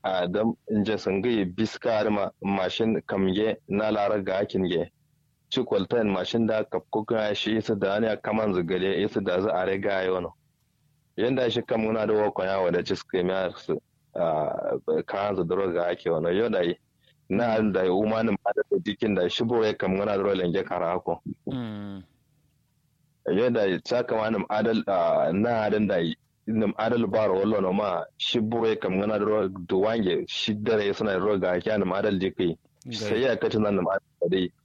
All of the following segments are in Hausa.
a dam inje sangai biskar ma mashin kamge na lara ga akin ge ci kwaltan mashin da kapko ga shi isa da ne kaman zugale isa da za a riga yono yanda shi kam muna da wakon yawa da ci suka miya su kan zu duro ga ake wani yau da yi na da umanin ma da jikin da shi bo ya kam muna da lenge kara hako yau da ta kama nim adal na adal da yi nim adal bar wallo no ma shi bo ya kam muna da duwange shi dare suna da ga ake nim adal jikai sai ya kace nan nim adal da dai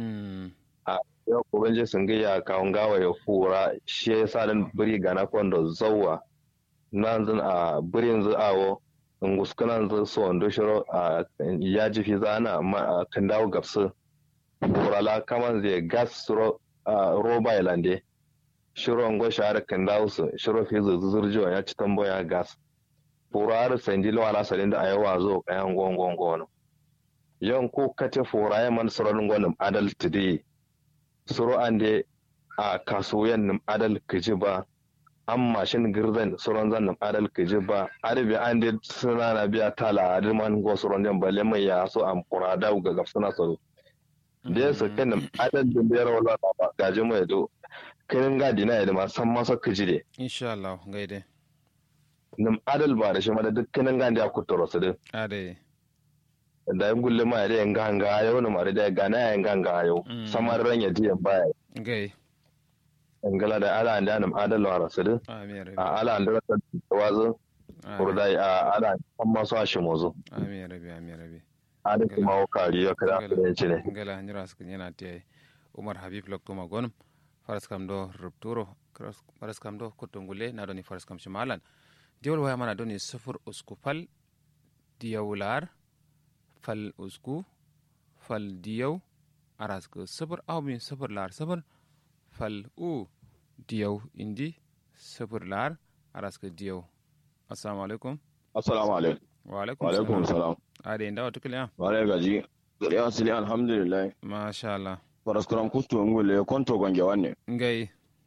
a yau ko banje sun ga ya kawun gawa ya fura shi ya sa dan biri gana kwando zawwa nan zan a birin awo in guskunan zan so wando shiro a ya ji fi zana amma kan dawo gabsu kurala kaman zai gas roba ilande shiro ngo shahara kan dawo su shiro fi zuzurjiwa ya ci tamboya gas furar sanjilo ala salin da ayawa zo kayan gongon gono yan ko kace fura ya man surorin gonin adal today suro an de a kasuwan nim adal kiji ba an mashin girzan suron zan nim adal kiji ba arabi an de suna na biya tala adiman go suron jan balle mai ya so an fura da ga gaf suna so da su kan nim adal din da wala ba gaji mai do kin ga dina ya ma san masa kiji de insha Allah gaide nim adal ba da shi ma da dukkanin ga da kuturo su din ade da ya gulle ma da yanga hanga yau na mare da gana ya yanga hanga yau samar ran ya ji baya gai ngala da ala anda nam adal wa rasul amin a ala anda ta wazo kurda a ala amma so shi mozo amin rabi amin rabi ada kuma o kari ya kada da yace ne ngala nyira su yana te umar habib lokto magon faras kam do rupturo faras kam do kutungule na doni faras kam shimalan diwol waya mana doni sufur uskupal diyawlar fal usku fal diyaw araska sabur awmin sabur lar sabur fal u diyaw indi sabur lar araska diyaw assalamu alaikum assalamu alaikum wa alaikum wa alaikum salam ade inda wata kiliya wale gaji gari asili alhamdulillah masha Allah paraskuram kustu ngule konto gonge wanne ngai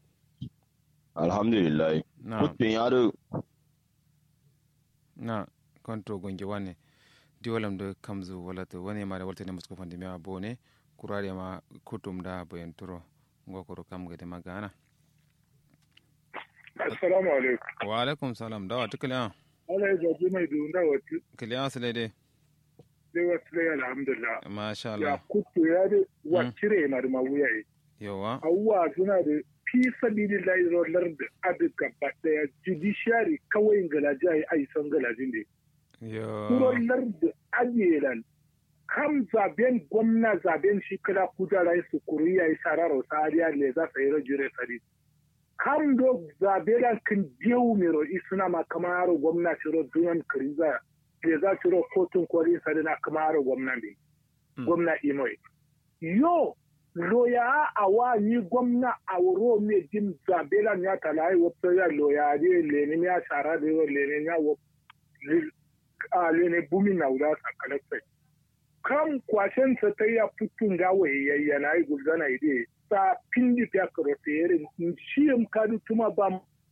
alhamdulillah na kuttin yaro na konto gonge wanne diwalam do kamzu walata wani mare walta ne musko fandi mewa bone kurare ma kutum da bayan turo ngokoro kam gade magana assalamu alaikum wa alaikum salam dawa tukaliya ala ya zaɓi mai dunda wata kiliya su daidai sai wasu dai alhamdulillah masha ya Allah kuto ya da wacire na da mawuya yi yawa awuwa suna da fi sabili lairolar da adu gaba daya judiciary kawai galaji a yi aisan galajin da yo kurolar da ajelan kam zaben gwamna zaben shi kala kujara su kuri ya yi sararo sariya ne za su yi rajire sari kam do zabe da kan jewu mero isuna ma kamaro gwamna shiro duyan kriza le za shiro kotun kwari sari na kamaro gwamna ne gwamna imoy yo loya awa ni gwamna a wuro me jin zabe da ya talai wato ya loya ne lenin ya shara da yo lenin ya wo a lene bumi na wula sa kalaksai kam kwashen sa ta ya putun ga wayayya na yi gulzana ide sa pindi ta karote yerin shi yam kadu tuma ba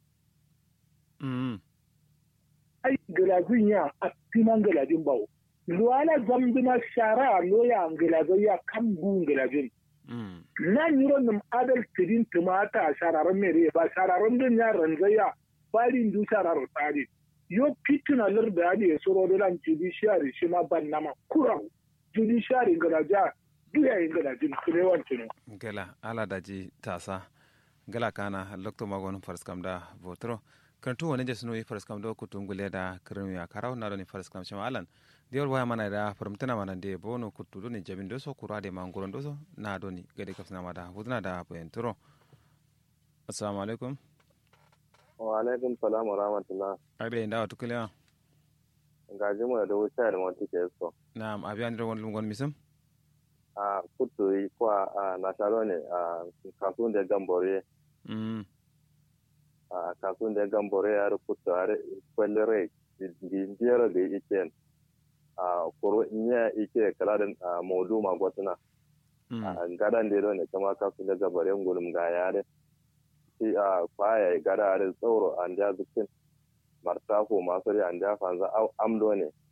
mm ai galazin ya a timan galazin bawo luwala zambina shara loya galazin ya kan gun galazin mm na yiro nim adal tidin tumata shararan mere ba shararan din ya ranzaya balin du shararo tsari yo fitina lar da ya soro da lan judiciary shi ma ban nama kurau judiciary garaja duya yin garajin kulewan tunu gala ala daji tasa gala kana lokto magon farskam da votro kantu wani je sunoyi farskam do kutum gule da kirmi ya karau na doni farskam shama alan diyor waya mana da farmtana mana de bono kutu doni jabin doso kura de manguron doso na doni gade kafsina ma da hudna da bayanturo assalamu alaikum wa alaikum salam wa rahmatullah agde inda watu kiliya gaji mu da wuta da mutu ke so na'am abiyan ro won gon misum a kutu yi kwa a nasaro ne a kasuwan da gambore mm a kasuwan da gambore ya rukutu a kwallere biyar da ike a kuro iya ike kala da modu magwatuna mm a gadan da ne kama kasuwan da gambore gulum ga yare shi a kwaya gada da tsoro an ja zukin martafo masu an ja fanza amdo ne